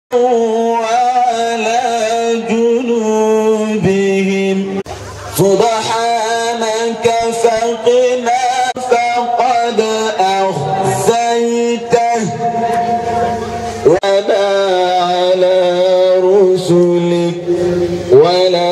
وعلى جنوبهم سبحانك فقنا فقد أخزيته ولا على رسلك ولا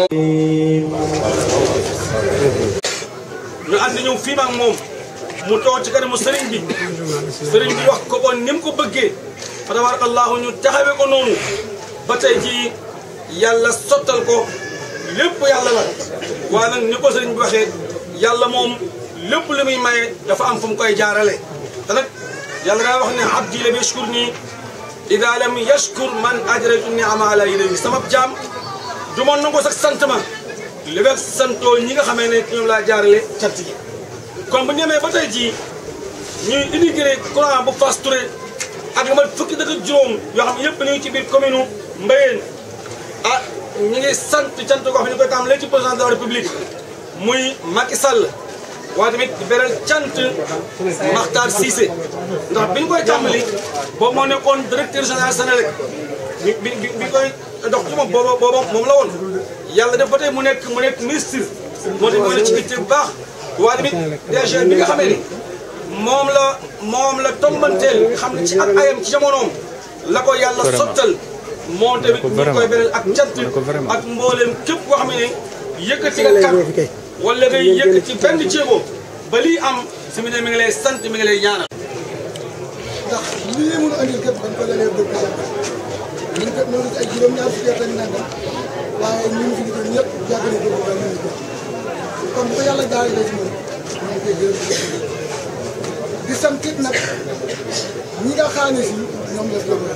ñu ànd ñëw fii maag moom mu toog ci kanamu sëriñ bi sëriñ bi wax ko bon ni mu ko bëggee fa tabarakallahu ñu taxawee ko noonu ba tey jii yàlla sottal ko lépp yàlla la waaye nag ni ko sëriñ bi waxee yàlla moom lépp lu muy maye dafa am fu mu koy jaarale te nag yàlla daa wax ne abdi lam yashkur nii ida lam yashkur man ajratu niama ala yadayhi sama jaam du ma nangu sax sant ma li nga santoo ñi nga xamee ne ñoom laa jaarale cant gi kon bu ñu demee ba tey jii ñuy inauguré courant bu Fass Touré ak lu mat fukki dëkk ak juróom yoo xam ne yëpp ñu ngi ci biir commune Mbayeen ah ñu ngi sant cant koo xam ne ñu koy tàmbalee ci président de la république muy Macky Sall waaye tamit di beral cant Makhtar Cissé ndax bi ñu koy tàmbali boobu moo nekkoon directeur général Sénélec bi bi bi bi koy dox ci moom booba booba moom la woon yàlla def ba tey mu nekk mu nekk ministre moo tax mu ne ci itte bu baax waaye tamit DG bi nga xamee ni moom la moom la tombanteel nga xam ne ci ak ayam ci jamonoom la ko yàlla sottal moom tamit ñu koy beral ak cant ak mbooleem képp koo xam ne yëkkati nga kàddu wala ngay yëkkati benn jéego ba lii am si mu ne mi ngi lay sant mi ngi lay ñaanal ndax lii mun a andil képp dañ ko lalee bëgg jàpp ñun kat noonu ay juróom-ñaar fukki at ak nangam waaye ñu ngi fi gisoon ñëpp yàgg na ko ba ñu ngi ko kon bu ko yàlla jaarale ci moom ñu ngi koy gërëm di ko sant. di sant it nag ñi nga xaane si ñoom la gëm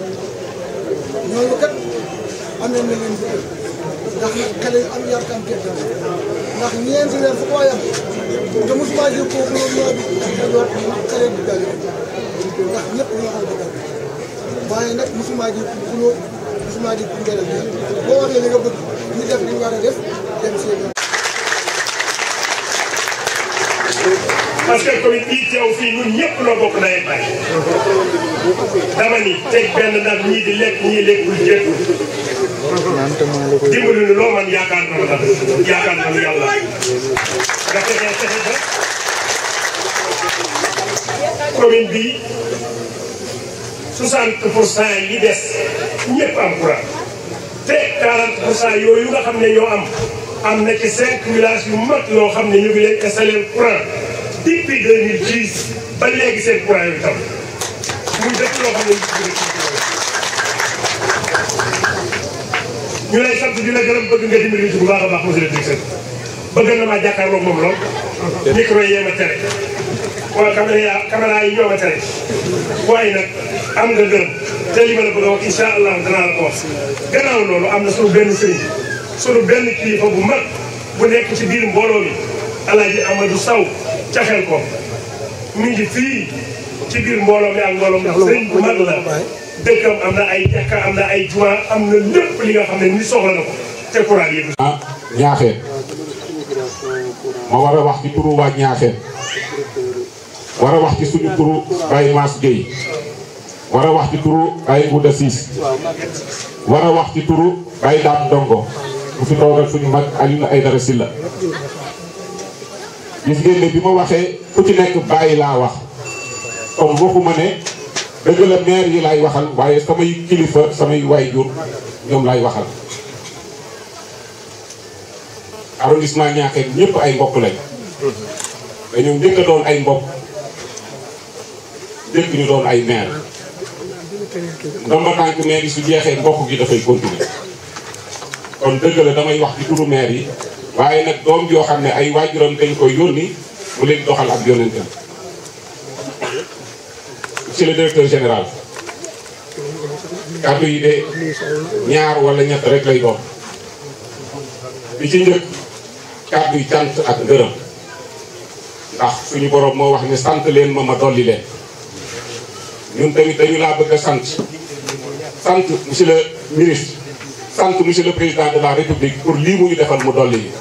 ñooñu kat amee na leen bëgg ndax nag xale yu am yar kam teg ndax ñeenti weer fu ko waay am te mosuma jël kooku loolu ñoo bi da doon xale bi dal ndax ñëpp ñoo xam bëggal waaye nag mosuma ji xuloo mosuma ji ngelaw bi boo waxee li nga bëgg ñu def li ñu war a def dem seen yoon. parce que commune bii teew fii ñun ñëpp noo bokk nawet bay dama ni teg benn nag ñii di lekk ñii lekkul jékku dimbali nu loo man yaakaar na la yaakaar na lu yàlla nga fexe fexe ba commune bi 60 pour cent yi des ñëpp am courant te 40 pour cent yooyu nga xam ne ñoo am am na ci 5 villages yu mag yoo xam ne ñu ngi leen installé courant depuis 2010 ba léegi seen courant yi tam muy dëkk loo xam ne ñu lay sant di la gërëm bëgg nga dimbali ci bu baax a baax monsieur le directeur bëgg na maa jàkkaarloog moom lool micro yi ma tere wala caméra caméra yi ñoo ma tere waaye nag am nga gërëm te li ma la bëgg a wax incha allah danaa la ko wax gannaaw loolu am na sunu benn sëriñ sunu benn kilifa bu mag bu nekk ci biir mbooloo mi alaaji Amadou Saw ca xel ko mi ngi fii ci biir mbooloo mi ak mbooloo mi sëriñ bu mag la dëkkam am na ay jàkka am na ay jumaa am na lépp li nga xam ne ni soxla na ko te courant yi ah ñaaxeen ma war a wax ci turu waa ñaaxeen war a wax ci suñu turu Baye Mass Gueye war a wax ci turu Baye Ngouda Ciss war a wax ci turu Baye Dame Dongo bu fi toogal suñu mag Alioune Aïdara Sylla gis ngeen ne bi ma waxee ku ci nekk bàyyi laa wax kon waxuma ne dëgg la maire yi laay waxal waaye samay kilifa samay waayjur ñoom laay waxal arrondissement Niakhène ñëpp ay mbokk lañ dañoo njëkk a doon ay mbokk njëkk ñu doon ay maire ndomba tànk maire yi su jeexee mbokk gi dafay continuer kon dëgg la damay wax ci turu maire yi waaye nag doom yoo xam ne ay waajuram dañ koy yónni mu leen doxal ak yonentam monsieur le directeur général kàddu yi de ñaar wala ñett rek lay doon bi ci njëkk kàddu yi cant ak ngërëm ndax suñu borom moo wax ne sant leen ma ma dolli leen ñun tamit dañu laa bëgg a sant sant monsieur le ministre sant monsieur le président de la république pour lii mu ñu defal mu dolli yi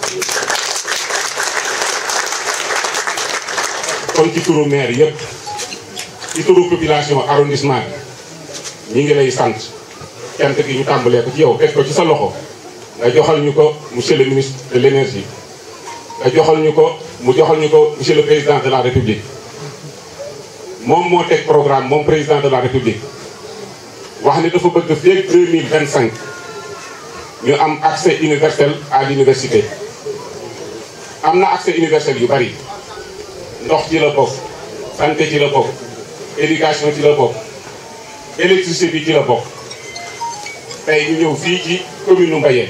kon ci turu maire yëpp ci turu population arrondissement bi ñi ngi lay sant cant gi ñu tàmbalee ko ci yow teg ko ci sa loxo nga joxal ñu ko monsieur le ministre de l'énergie nga joxal ñu ko mu joxal ñu ko monsieur le président de la république moom moo teg programme moom président de la république wax ni dafa bëgg fii ak 2025 ñu am accès universel à l'université am na accès universel yu bari ndox ci la bokk santé ci la bokk éducation ci la bokk électricité bi ci la bokk tey ñu ñëw fii ci commune u Mbayeen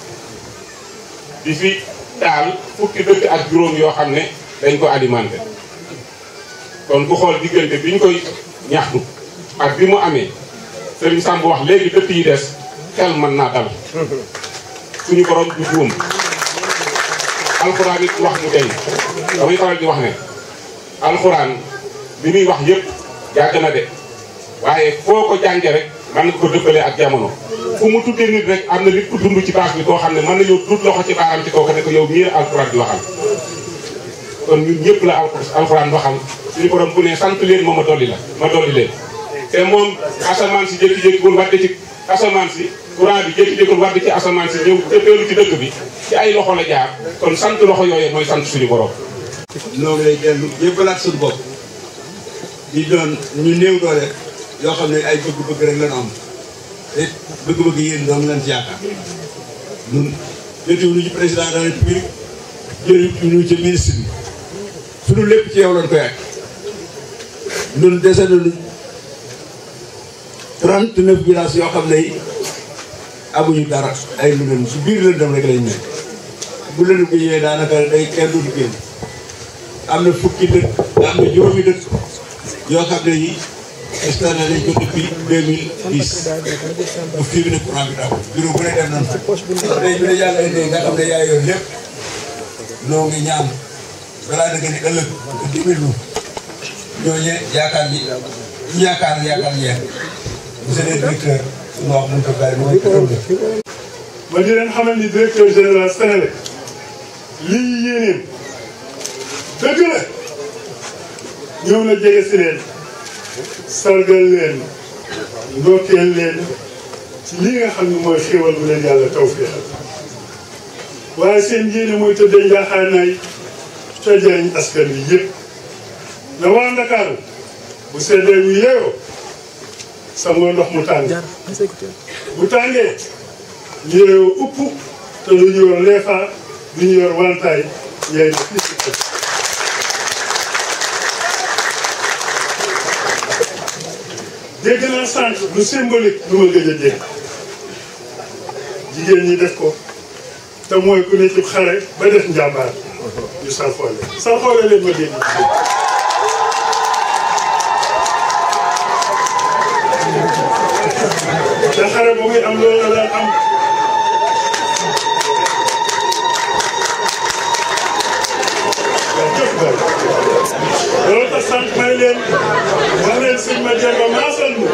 di fi taal fukki dëkk ak juróom yoo xam ne dañ ko alimenté kon ku xool diggante bi ñu koy ñaxtu ak bi mu amee Serigne Samb wax léegi dëkk yi des xel mën naa dal suñu borom du juum alxuraan it wax mu tey damay faral di wax ne alxuraan li muy wax yëpp yàgg na de waaye foo ko jànge rek mën nga ko dëppale ak jamono fu mu tuddee nit rek am na nit ku dund ci baax bi koo xam ne mën nañoo dut loxo ci baaram ci kooku ne ko yow mii la alxuraan di waxal kon ñun ñëpp la alxuraan waxal suñu borom bu ne sant leen ma ma dolli la ma dolli leen te moom asamaan si jékki-jékki bul wadde ci asamaan si courant bi jékki-jékki bul wadde ci asamaan si ñëw jëppeelu ci dëkk bi ci ay loxo la jaar kon sant loxo yooyu mooy sant suñu borom noo ngi lay dellu jébbalaat suñu bopp di doon ñu néew doole yoo xam ne ay bëgg-bëgg rek lañu am te bëgg-bëgg yéen doon lañ ci yaakaar ñun jotiwuñu ci président de la république jotiwuñu ci ministre bi suñu lépp ci yow lañ koy ak ñun dese nañu 39 villages yoo xam ne amuñu dara ay lu leen su biir lëndëm rek lañ nekk bu lëndëm bi ñëwee daanaka day kenn du génn am na fukki dëkk am na juróomi dëkk yoo xam ne yi installé nañ ko depuis 2010 ba fii bi ne courant bi daw bureau bu ne dem nañ fa tey bi ne yàlla indee nga xam ne yaa yor lépp noo ngi ñaan balaa dëgg ni ëllëg nga dimbali ñu ñooñe yaakaar ji ñu yaakaar yaakaar jeex monsieur le directeur suñu wax mun ko bàyyi mooy ma di leen xamal ni directeur général Sénélec lii yéeneen dëgg la ñëw na jege si leen sargal leen ndokkeel leen ci li nga xam ne mooy xéwal bu leen yàlla tawfeexal waaye seen yéene mooy tëddee njaaxaanaay ca jëriñ askan wi yëpp na waa Ndakaaru bu seddee wu yeewoo sangoo ndox mu tàng bu tàngee ñu yeewoo upp te lu ñu yor leefaa lu ñu yor wantaay yaay na fii si kër dégg naa sànq lu symbolique lu ma gëj a dégg jigéen ñi def ko te mooy ku ne ci xare ba def njàmbaar ñu salxoole salxoole leen ma dégg te xare ba muy am loolu la daan am jëf bay loolu tax sànq may leen wax leen sëñ ma Demba maasal mu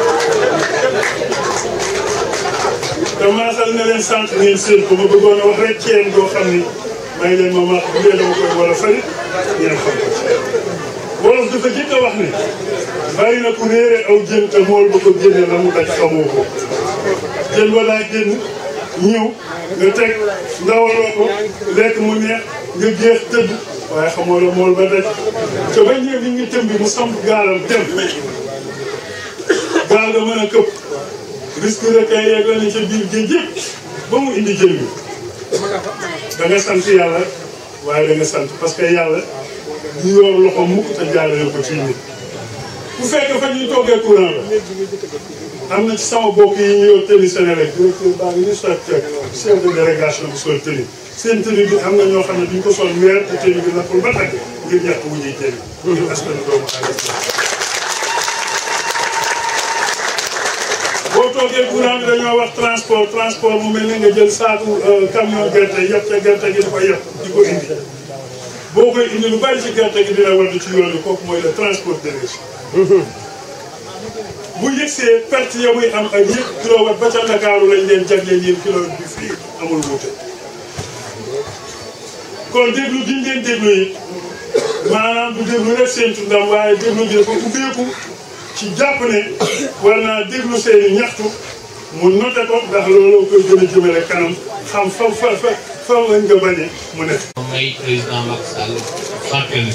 te maasal na leen sànq ngeen seen ko ma bëggoon a wax rek ceen goo xam ni may leen ma maax bu dee dama koy wala fari ngeen xam ko wolof dafa jëkk a wax ne bari na ku réere aw jën te mool ba ko génne la mu daj xamoo ko jën wa daa génn ñëw nga teg ndawaloo ko lekk mu neex nga géex tëdd waaye xamoo la mool ba daj te ba ñëw li ngi tëmbi mu samp gaalam dem gaal nga mën a këpp risque de kay yegg na ca biir géej yëpp ba mu indi jën bi da nga sant yàlla waaye da nga sant parce que yàlla du yor loxo mukk te jaarale ko ci nit bu fekkee fa ñuy toggee courant la am na ci sama bokk yi ñu yor tëni Sénélec directeur baa ngi ni soit teg chef de délégation bi sol tëni seen tëni bi am na ñoo xam ne duñ ko sol weer te tëni bi nappul ba teg ngir ñàkk wu ñuy tëni ngir askan doomu aadama boo toogee courant bi dañoo wax transport transport mu mel ni nga jël saaku camion gerte yëpp ca gerte gi di ko yëpp di ko indi boo koy indi lu bari ci gerte gi dina wadd ci yoon bi kooku mooy le transport d'énergie bu yëgsee perte ya muy am ak yëpp kilowatt ba ca Ndakaaru lañ leen jagleel yéen kilowatt bi fii amul wuute kon déglu gi ngeen déglu yi maanaam du déglu rek seentu ndam waaye déglu gi dafa ubbeeku ci jàpp ne war naa déglu seeni ñaxtu mu noté ko ndax loolu koy gën a jëmale kanam xam fa fa fa fa lañ ko bañee mu ne. may président Macky Sall fàttali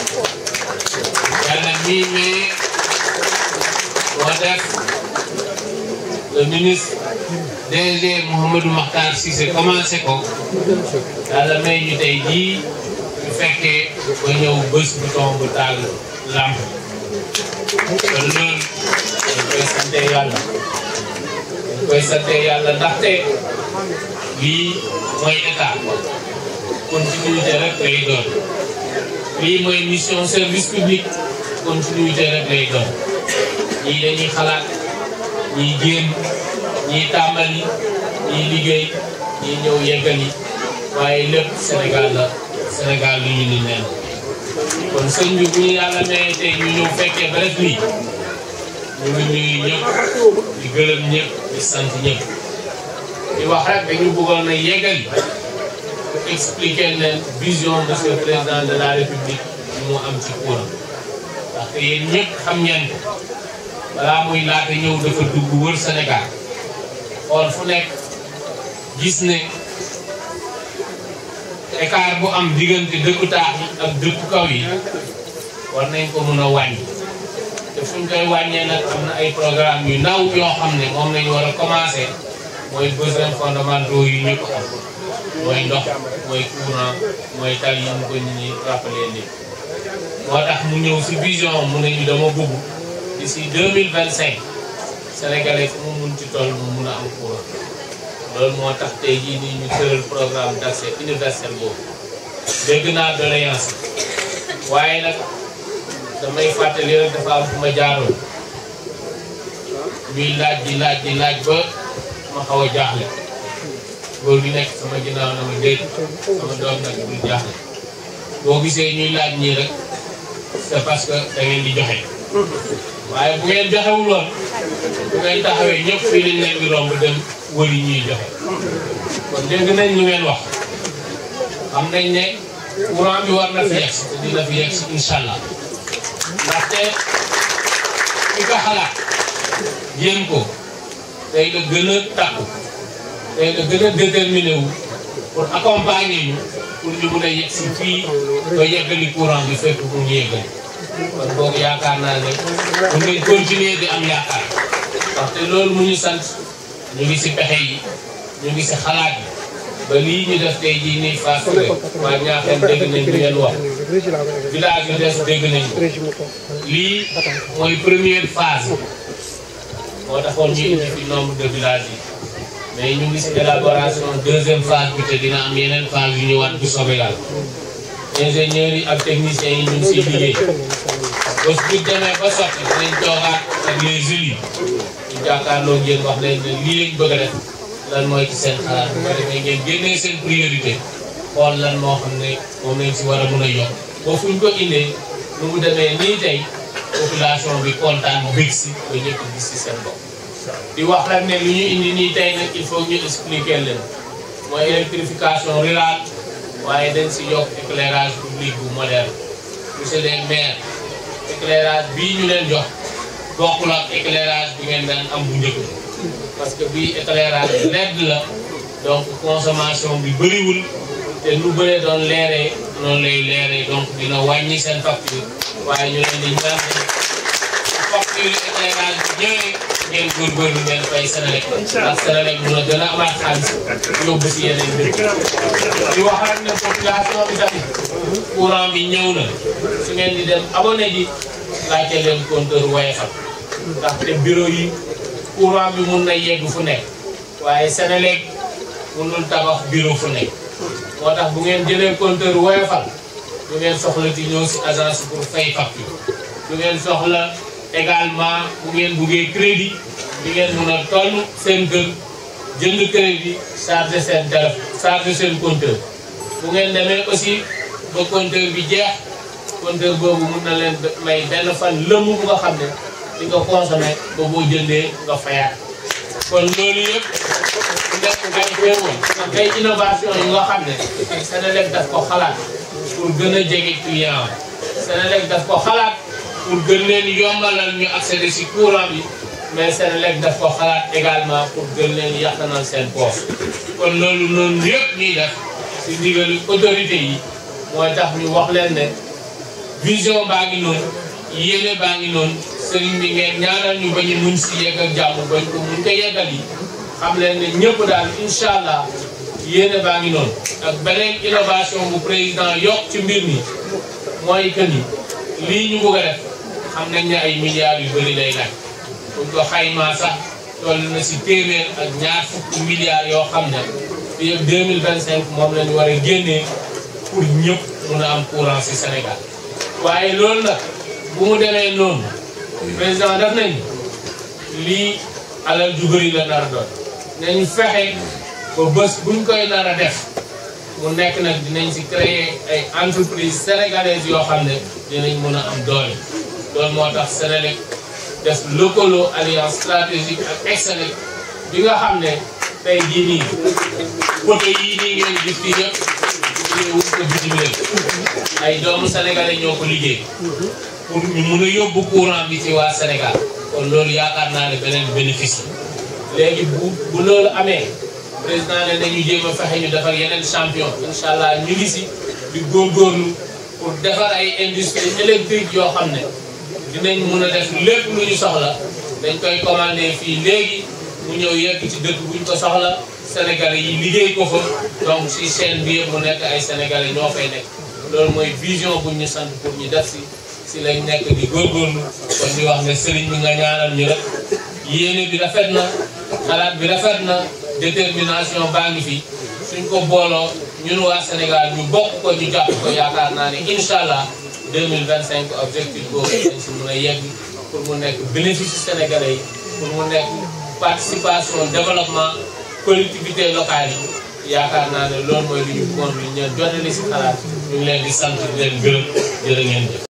yàlla mii mais moo def le ministre DG Mouhamadou Makhtar Cissé commencé ko yàlla may ñu tey jii ñu fekkee ba ñëw bés bu tomb taal lamp kon loolu dañ koy sante yàlla dañ koy sante yàlla ndaxte lii mooy état continuité rek lay doon lii mooy mission service public continuité rek lay doon ñii dañuy xalaat ñii génn ñii tàmbali ñii liggéey ñii ñëw yeggali waaye lépp Sénégal la Sénégal lu ñu ni neen kon sëñ bi bu ñu yàlla mayee tey ñu ñëw fekkee ba rek lii ñu ngi nuyu ñëpp di gërëm ñëpp di sant ñëpp di wax rek dañu bëggoon a yeggali expliquer leen vision monsieur le président de la république mu am ci courant ndaxte yéen ñëpp xam ngeen ko balaa muy laata ñëw dafa dugg wër Sénégal xool fu nekk gis ne écart bu am diggante dëkku taax yi ak dëkku kaw yi war nañ ko mun a wàññi te fu ñu koy wàññee nag am na ay programme yu ndaw yoo xam ne moom lañu war a commencer mooy besoins fondamentaux yi ñëpp am mooy ndox mooy courant mooy tal yi ñu ko nit ñi rappelé ni moo tax mu ñëw si vision mu ne ñu dama bëgg d'ici deux mille vingt cinq sénégalais fu mu mun ci toll mu mun a am courant loolu moo tax tey jii nii ñu tëral programme d' accès universel boobu dégg naa doléance waaye nag damay fàttali rek dafa am fu ma jaaroon ñuy laaj di laaj di laaj ba ma xaw a jaaxle góor gi nekk sama ginnaaw na ma déet sama doom nag bul jaaxle boo gisee ñuy laaj ñii rek c'est parce que da ngeen di joxe waaye bu ngeen joxewul woon bu ngeen taxawee ñëpp fii lañ leen di romb dem wëri ñuy joxe kon dégg nañ lu ngeen wax xam nañ ne courant bi war na fi yegg te dina fi yegg incha allah ndaxte ki ko xalaat jéem ko tey la gën a takku tey la gën a déterminé wu pour accompagner ñu pour ñu mun a yegg si fii ba yeggali courant bi fépp mu ñu yeggali kon boog yaakaar naa ne bu ngeen continuer di am yaakaar ndaxte loolu mu ñu sant ñu ngi si pexe yi ñu ngi si xalaat yi ba lii ñu def tey jii nii Fass Touré waa ñaaxeen dégg nañ li ngeen wax village yu des dégg nañ ko lii mooy première phase moo taxoon ñu indi fi nombre de villages yi mais ñu ngi si élaboration deuxième phase bi te dina am yeneen phase yu ñëwaat bu soobee yàlla ingénieurs yi ak techniciens yi ñu ngi siy liggéey bés bu demee ba sotti dinañ toogaat ak les élus ñu jàkkaarloo ngeen wax leen ne lii lañ bëgg a def lan mooy ci seen xalaat bu ko defee ngeen génnee seen priorité xool lan moo xam ne moom lañ si war a mën a yokk ba fu ñu ko indee nu mu demee nii tey population bi kontaan bég si ba ñëpp gis si seen bopp. di wax rek ne lu ñu indi nii tey nag il faut ñu expliquer leen mooy électrification rurale waaye dañ si yokk éclairage public bu moderne monsieur le maire éclairage bii ñu leen jox bokkul ak éclairage bi ngeen daan am bu njëkk parce que bii éclairage LED la donc consommation bi bëriwul te nu bëree doon leeree noonu lay leeree donc dina wàññi seen facture waaye ñu leen di ñaan facture éclairage bi ñëwee ngeen góorgóorlu ngeen fay Senelec ndax Senelec mun a gën a amaat xaalis yóbbu si yeneen mbir di wax rek ne population bi tamit courant bi ñëw na su ngeen di dem abonné ji laajte leen compteur Woyofal ndaxte bureau yi courant bi mun na yegg fu nekk waaye Senelec munul tabax bureau fu nekk moo tax bu ngeen jëlee compteur Woyofal du ngeen soxla ci ñëw si agence pour fay facture du ngeen soxla également bu ngeen buggee crédit di ngeen mun a toll seen kër jënd crédit chargé seen téléphone chargé seen compteur bu ngeen demee aussi ba compteur bi jeex compteur boobu mun na leen may benn fan lëmm bu nga xam ne di nga consommé ba boo jëndee nga fayaat kon loolu yëpp nekk ay xéewal ak ay innovation yu nga xam ne Senelec daf ko xalaat pour gën a jege client am Senelec daf ko xalaat pour gën leen yombalal ñu accéder si courant bi mais Senelec daf ko xalaat également pour gën leen yàqanal seen poos kon loolu noonu yëpp ñuy def si ndigalu autorité yi mooy tax ñu wax leen ne vision baa ngi noonu yéene baa ngi noonu sëriñ bi ngeen ñaanal ñu ba ñu mun si yegg ak jàmm bañ ko mun ko yeggal yi xam leen ne ñëpp daal incha allah yéene baa ngi noonu ak beneen innovation bu président yokk ci mbir mi mooy que ni lii ñu bëgg a def xam nañ ne ay milliards yu bëri lay laaj buñ ko xaymaa sax toll na si téeméer ak ñaar fukki milliards yoo xam ne fii ak 2025 moom lañu war a génnee pour ñëpp mun a am courant si Sénégal waaye loolu nag bu mu demee noonu président def nañ lii alal ju bëri la nar a doon nañ fexe ba bés buñ koy nar a def mu nekk nag dinañ si créer ay entreprise sénégalaises yoo xam ne dinañ mën a am doole loolu moo tax Senelec def lëkkaloo alliance stratégique ak Excelec bi nga xam ne tey jii nii poto yii nii ngeen gis fii yëpp ñu wut ko bitim réew ay doomu sénégalais ñoo ko liggéey pour ñu mun a yóbbu courant bi ci waa Sénégal kon loolu yaakaar naa ne beneen bénéfice la léegi bu bu loolu amee président ne nañu jéem a fexe ñu defar yeneen champion incha allah ñu ngi si di góorgóorlu pour defar ay industrie électrique yoo xam ne dinañ mun a def lépp lu ñu soxla dañ koy commandé fii léegi mu ñëw yegg ci dëkk buñ ko soxla sénégalais yi liggéey ko fa donc si chaîne bi yëpp mu nekk ay sénégalais ñoo fay nekk loolu mooy vision buñ ñu sant pour ñu def si si lañ nekk di góorgóorlu kon di wax ne sëriñ bi nga ñaanal ñu rek yéene bi rafet na xalaat bi rafet na détermination baa ngi fi suñ ko booloo ñun waa Sénégal ñu bokk ko ñu jàpp ko yaakaar naa ne incha allah 2025 objectif boobu dañ si mun a yegg pour mu nekk bénéfice sénégalais yi pour mu nekk participation développement collectivité locale yi yaakaar naa ne loolu mooy lu ñu bëggoon lu ñu leen jotali si xalaat ñu ngi leen di sant di leen gërëm jërë ngeen jëf